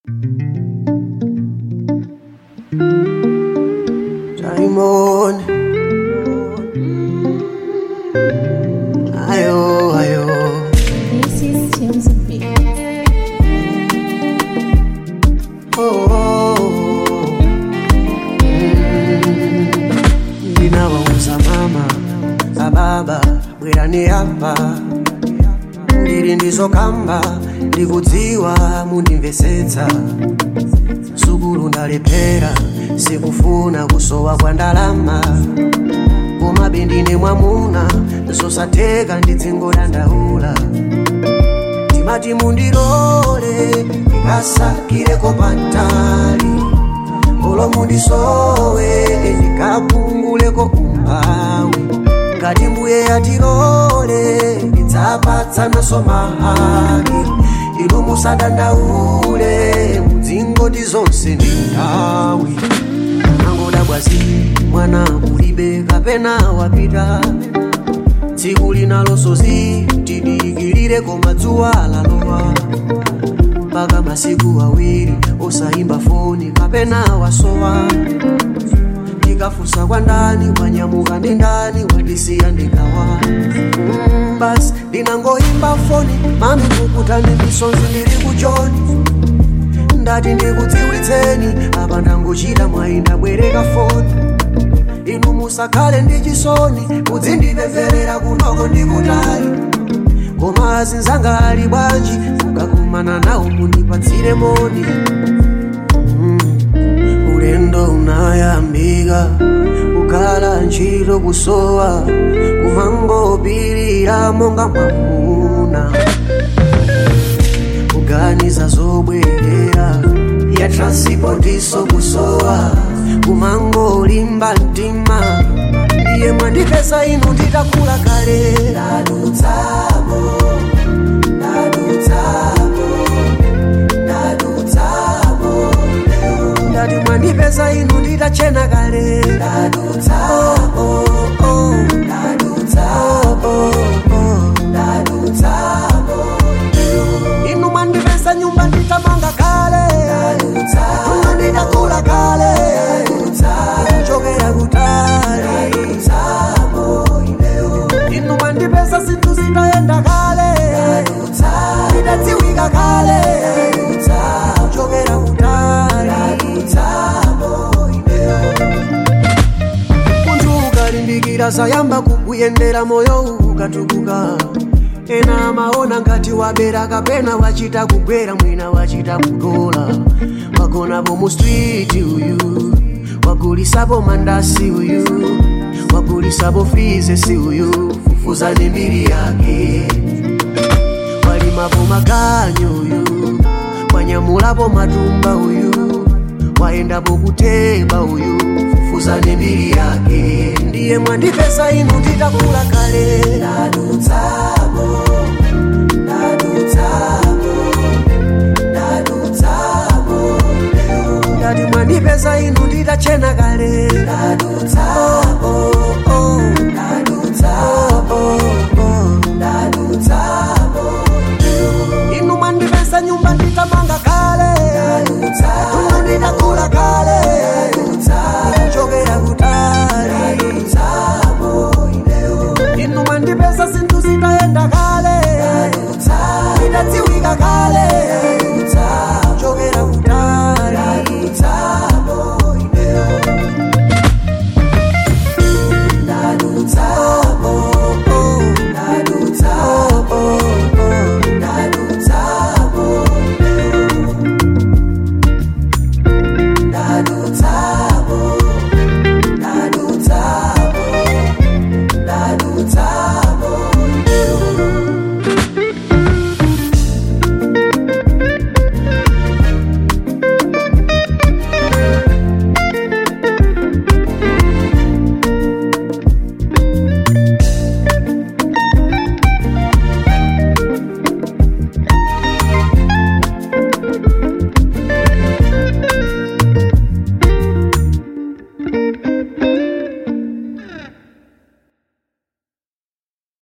Simon. Ayo, ayo. This is Tunes of Beat. Oh, oh, oh. Mm. Ndinawauza mama na baba bwerani hapa ndiri ndizokamba ndikudziwa mundimvesetsa sukulu ndalephera sikufuna kusowa kwa ndalama koma bendine mwamuna zosatheka ndidzingodandaula timati mundilole ndikasakireko pantali olo mundisowe ndikapunguleko umphawi ngati mbuye yatilole ndidzapatsanaso mahaki inu musadandaule mudzingondi zonse ndi nthawi angoda bwazi mwana ulibe kapena wapita tsiku linalosozi tidikilire koma dzuwa lalowa mpaka masiku awiri osayimba foni kapena wasowa ndikafunsa kwa ndani wanyamuka ndi ndani wandisiya ndikawa mm, basi ndinangoyimba foni mami kukutani misonzi ndili kuchoni ndati ndikudziwitseni apa ndangochita mwayi ndabwereka foni inu musakhale ndi chisoni mudzindipempherera kunoko ndikutali koma azinzanga ali bwanji mukakumana nawo mundipatsire moni Mm. ulendo unayambika kukhala ntchito kusowa kumangopirira monga mwamuna kuganiza zobwerera ya transipotiso kusowa kumangolimba mtima iye mwandipesa inu nditakula kale ndadutsamo ndadutsamo ndadutsamo ndati mwandipesa inu nditachena kale ndadutsamo ndadutsamo ndadutsamo inu mwandipesa nyumba nditamanga kale inu nditakula kale kuchokera kutali inu mwandipesa zinthu zitayenda kale zidadziwika kale kuchokera kutali munthu ukalimbikira sayamba kukuyendera moyo ukatukuka ena amaona ngati wabera kapena wachita kugwera mwina wachita kudola wagonapo mu street uyu wagulisapo mandasi uyu wagulisapo frizesi uyu fufuzani mbiri yake walimapo maganyo uyu wanyamulapo matumba uyu waendapo kuteba uyu fufuzani mbiri yake ndiye mwandipesa inu nditakula kale ndadutsamo ndadutsamo ndadutsamo ndati mwandipesa inu nditachena kale ndadutsamo